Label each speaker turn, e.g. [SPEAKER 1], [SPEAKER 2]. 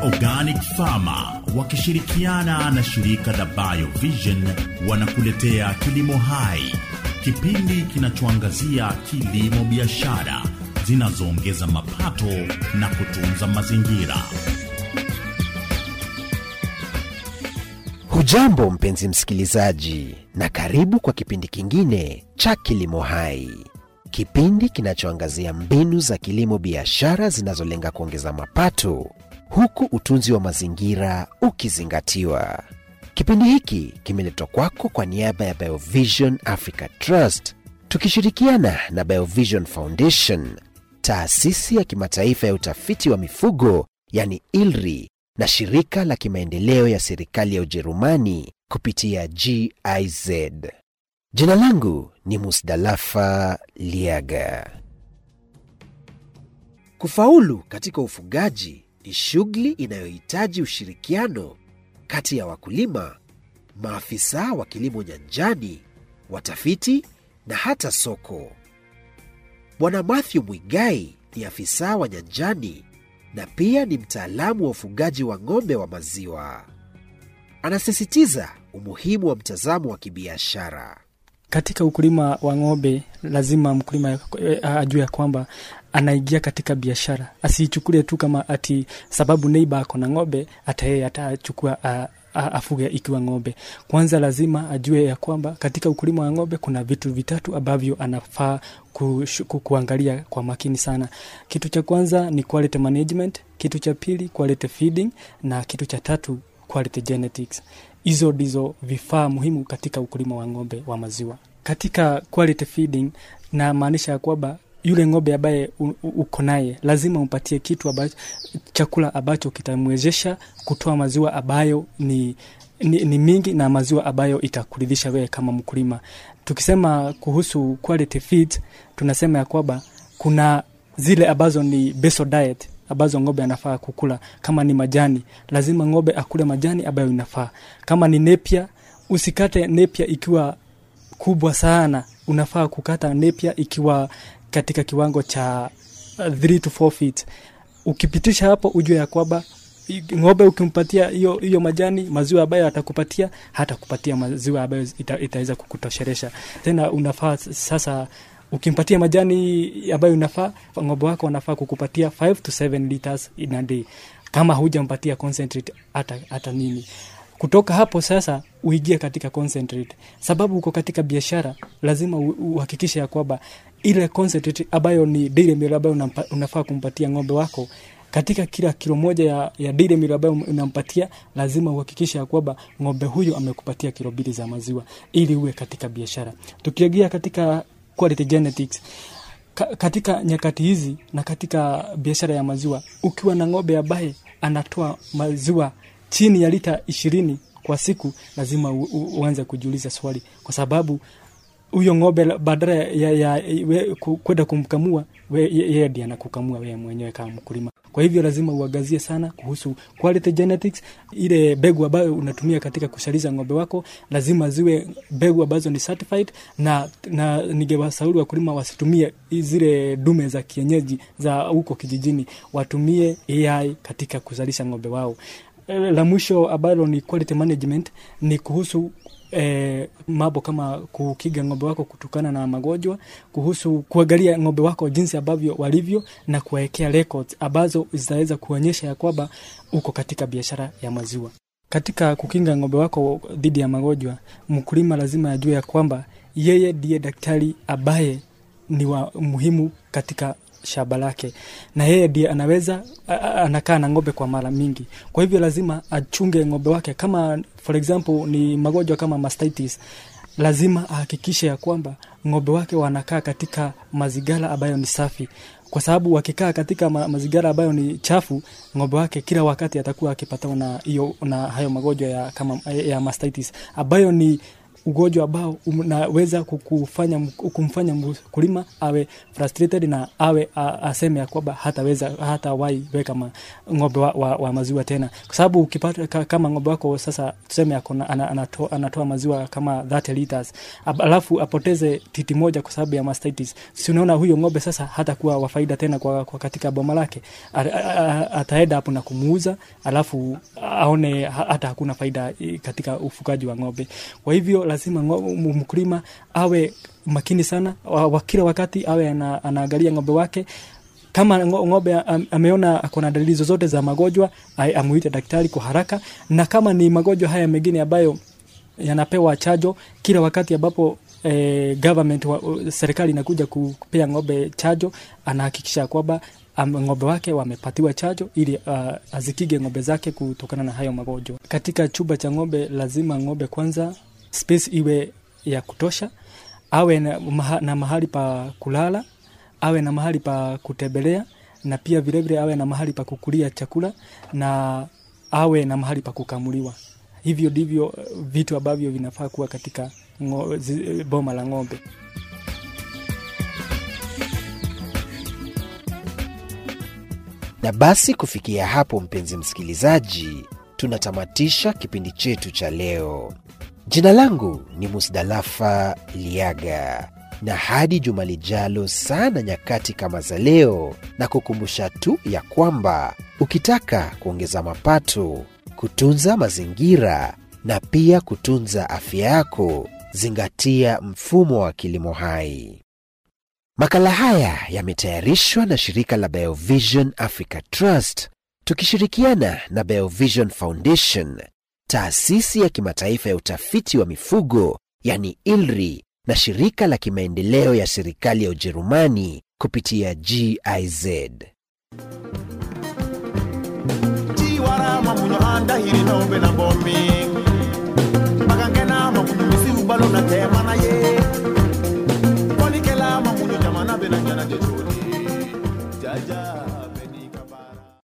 [SPEAKER 1] Organic Pharma wakishirikiana na shirika la Biovision wanakuletea Kilimo Hai, kipindi kinachoangazia kilimo biashara zinazoongeza mapato na kutunza mazingira.
[SPEAKER 2] Hujambo mpenzi msikilizaji, na karibu kwa kipindi kingine cha Kilimo Hai, kipindi kinachoangazia mbinu za kilimo biashara zinazolenga kuongeza mapato huku utunzi wa mazingira ukizingatiwa. Kipindi hiki kimeletwa kwako kwa niaba ya Biovision Africa Trust tukishirikiana na Biovision Foundation, taasisi ya kimataifa ya utafiti wa mifugo yani ILRI na shirika la kimaendeleo ya serikali ya Ujerumani kupitia GIZ. Jina langu ni Musdalafa Liaga. Kufaulu katika ufugaji ni shughuli inayohitaji ushirikiano kati ya wakulima, maafisa wa kilimo nyanjani, watafiti na hata soko. Bwana Matthew Mwigai ni afisa wa nyanjani na pia ni mtaalamu wa ufugaji wa ng'ombe wa maziwa. Anasisitiza umuhimu wa mtazamo wa kibiashara.
[SPEAKER 3] Katika ukulima wa ng'ombe lazima mkulima ajue ya kwamba anaingia katika biashara, asiichukulie tu kama ati sababu neiba ako na ng'ombe hata yeye atachukua afuge ikiwa ng'ombe. Kwanza lazima ajue ya kwamba katika ukulima wa ng'ombe kuna vitu vitatu ambavyo anafaa ku, ku, kuangalia kwa makini sana. Kitu cha kwanza ni quality management, kitu cha pili quality feeding, na kitu cha tatu quality genetics. Hizo ndizo vifaa muhimu katika ukulima wa ng'ombe wa maziwa. Katika quality feeding na maanisha ya kwamba yule ng'ombe ambaye uko naye lazima umpatie kitu ambacho, chakula ambacho kitamwezesha kutoa maziwa ambayo ni, ni, ni mingi na maziwa ambayo itakuridhisha wewe kama mkulima. Tukisema kuhusu quality feed, tunasema ya kwamba kuna zile ambazo ni basal diet ambazo ng'ombe anafaa kukula. Kama ni majani, lazima ng'ombe akule majani ambayo inafaa. Kama ni nepia, usikate nepia ikiwa kubwa sana, unafaa kukata nepia ikiwa katika kiwango cha 3 to 4 feet. Ukipitisha hapo, ujue ya kwamba ng'ombe ukimpatia hiyo hiyo majani maziwa ambayo atakupatia hata kupatia maziwa ambayo ita, itaweza kukutosheresha. Tena unafaa sasa ukimpatia majani ambayo inafaa, ng'ombe wako wanafaa kukupatia 5 to 7 liters in a day, kama hujampatia concentrate hata hata nini kutoka hapo sasa uingie katika concentrate, sababu uko katika biashara, lazima uhakikishe ya kwamba ile concentrate ambayo ni dairy meal ambayo unafaa kumpatia ng'ombe wako katika kila kilo moja ya, ya dairy meal ambayo unampatia, lazima uhakikishe ya kwamba ng'ombe huyo amekupatia kilo mbili za maziwa ili uwe katika biashara. Tukiingia katika quality genetics ka, katika nyakati hizi na katika biashara ya maziwa, ukiwa na ng'ombe ambaye anatoa maziwa chini ya lita ishirini kwa siku, lazima u, u, uanze kujiuliza swali, kwa sababu huyo ng'ombe badala ya, ya, ya kwenda kumkamua yeye ndiye anakukamua wewe mwenyewe kama mkulima. Kwa hivyo lazima uangazie sana kuhusu quality genetics. Ile mbegu ambayo unatumia katika kushaliza ng'ombe wako lazima ziwe mbegu ambazo ni certified, na, na ningewashauri wakulima wasitumie zile dume za kienyeji za huko kijijini, watumie AI katika kuzalisha ng'ombe wao. La mwisho ambalo ni quality management ni kuhusu E, mambo kama kukiga ng'ombe wako kutokana na magonjwa, kuhusu kuangalia ng'ombe wako jinsi ambavyo walivyo na kuwekea records ambazo zitaweza kuonyesha ya kwamba uko katika biashara ya maziwa. Katika kukinga ng'ombe wako dhidi ya magonjwa, mkulima lazima ajue ya kwamba yeye ndiye daktari ambaye ni wa muhimu katika shamba lake na yeye ndiye anaweza anakaa na ng'ombe kwa mara mingi. Kwa hivyo lazima achunge ng'ombe wake, kama for example ni magonjwa kama mastitis, lazima ahakikishe ya kwamba ng'ombe wake wanakaa katika mazingira ambayo ni safi, kwa sababu wakikaa katika ma mazingira ambayo ni chafu, ng'ombe wake kila wakati atakuwa akipatana na hiyo na hayo magonjwa ya kama ya mastitis ambayo ni ugonjwa ambao unaweza kukufanya kumfanya mkulima awe frustrated na awe a, aseme ya kwamba hataweza hata wai weka ma, ng'ombe wa, wa, wa maziwa tena, kwa sababu ukipata ka, kama ng'ombe wako sasa tuseme ako anatoa, anatoa maziwa kama 30 liters alafu apoteze titi moja kwa sababu ya mastitis, si unaona huyo ng'ombe sasa hatakuwa wa faida tena kwa, kwa katika boma lake, ataenda hapo na kumuuza, alafu aone hata hakuna faida katika ufugaji wa ng'ombe. Kwa hivyo lazima mkulima awe makini sana wa kila wakati awe ana, anaangalia ng'ombe wake kama ng'ombe ameona akona dalili zozote za magonjwa amuite daktari kwa haraka, na kama ni magonjwa haya mengine ambayo yanapewa chajo kila wakati ambapo eh, government wa, serikali inakuja kupea ng'ombe chajo, anahakikisha kwamba ng'ombe wake wamepatiwa chajo ili uh, azikige ng'ombe zake kutokana na hayo magonjwa. Katika chumba cha ng'ombe lazima ng'ombe kwanza space iwe ya kutosha, awe na, maha, na mahali pa kulala, awe na mahali pa kutembelea, na pia vilevile awe na mahali pa kukulia chakula na awe na mahali pa kukamuliwa. Hivyo ndivyo vitu ambavyo vinafaa kuwa katika ngo, zi, boma la ng'ombe.
[SPEAKER 2] Na basi kufikia hapo, mpenzi msikilizaji, tunatamatisha kipindi chetu cha leo. Jina langu ni Musdalafa Liaga, na hadi juma lijalo sana nyakati kama za leo, na kukumbusha tu ya kwamba ukitaka kuongeza mapato, kutunza mazingira na pia kutunza afya yako, zingatia mfumo wa kilimo hai. Makala haya yametayarishwa na shirika la Biovision Africa Trust tukishirikiana na Biovision Foundation, taasisi ya kimataifa ya utafiti wa mifugo yani ILRI, na shirika la kimaendeleo ya serikali ya Ujerumani kupitia GIZ.
[SPEAKER 4] chiwarama munyo andahiri nombe na bomi magangena makunyu misiu balo na tema na ye